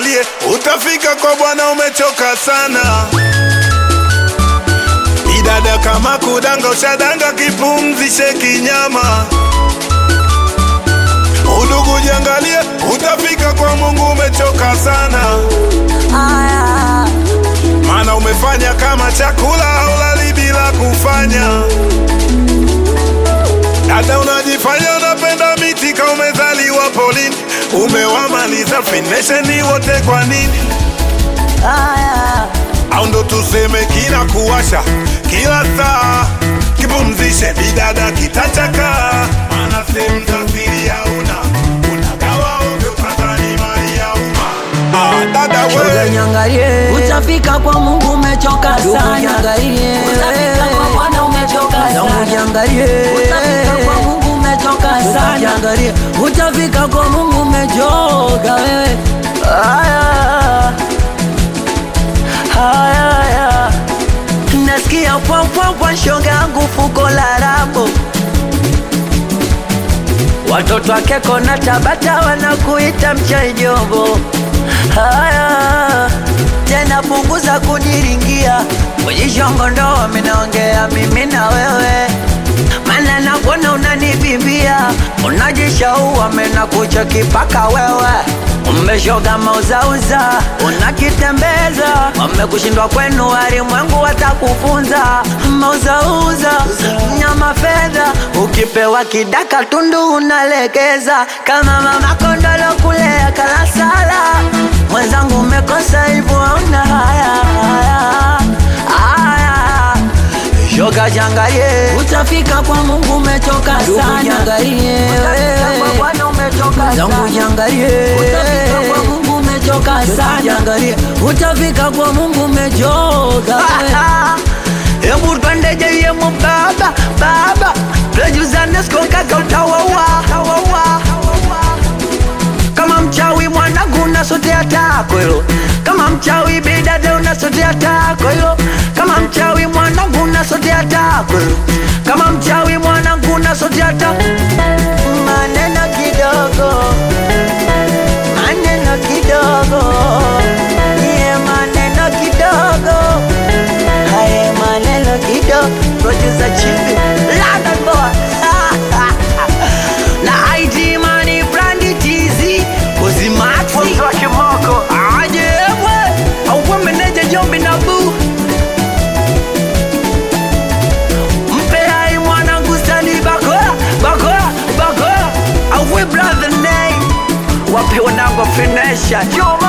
jiangalie, utafika kwa Bwana umechoka sana. Bidada kama kudanga, ushadanga, kipumzishe kinyama. Udugu jiangalie, utafika kwa Mungu umechoka sana. Aya, Maana umefanya kama chakula haulali bila kufanya. Dada unajifanya unapenda miti kama umezaliwa polini, umewamaliza finesheni wote kwa nini? aya, Au ndo tuseme kina kuwasha kila saa, kipumzishe bidada kitachaka, maana sehemu za siri hauna, unagawa ovyo kadhani mali ya umma. Ah, dada shoga we niangalie, Utafika kwa Mungu umechoka ndugu sana. niangalie, Utafika kwa Bwana umechoka zangu sana. niangalie, Utafika kwa Mungu umechoka Ndugu sana. niangalie, utafika kwa Mungu umechoka wewe. Aya, aya, aya. Nasikia pwa pwa pwa shoga yangu fuko la rabo Watoto wake kona Tabata wanakuita mchaijombo. Haya tena, punguza kuniringia kujishongo, ndo minaongea mimi na wewe, mana nakuona unanibimbia, unajishaua mena kucha kipaka wewe umeshoga mauzauza, unakitembeza wamekushindwa kwenu, walimwengu watakufunza mauzauza nyama fedha, ukipewa kidaka tundu unalegeza kama mama kondolo kulea kalasala. Mwenzangu umekosa hivyo, hauna haya haya haya, shoga jangalie Utafika kwa Mungu umechoka Ndugu sana. jiangalie, Utafika kwa Bwana umechoka zangu sana. jiangalie, Utafika kwa Mungu umechoka Ndugu sana. jiangalie, utafika kwa Mungu umechoka wewe. Hebu twende jeyemo baba baba, tujuzane siku kaka utawaua kama mchawi mwanangu unasotea tako hilo, kama mchawi bidada unasotea tako hilo, kama mchawi mwanangu unasotea tako hilo, kama mchawi mwanangu unasotea tako maneno kidogo, maneno kidogo, iye maneno kidogo, haye maneno kidogo, producer chibi London boy na ID money brandi tizi Kozimaxi Mtu wa kimoko aje we Auwe meneja jombi na bu Mpe hai mwanangu stani bakora Bakora Bakora Auwe brother name Wape wanangu finesha Jombi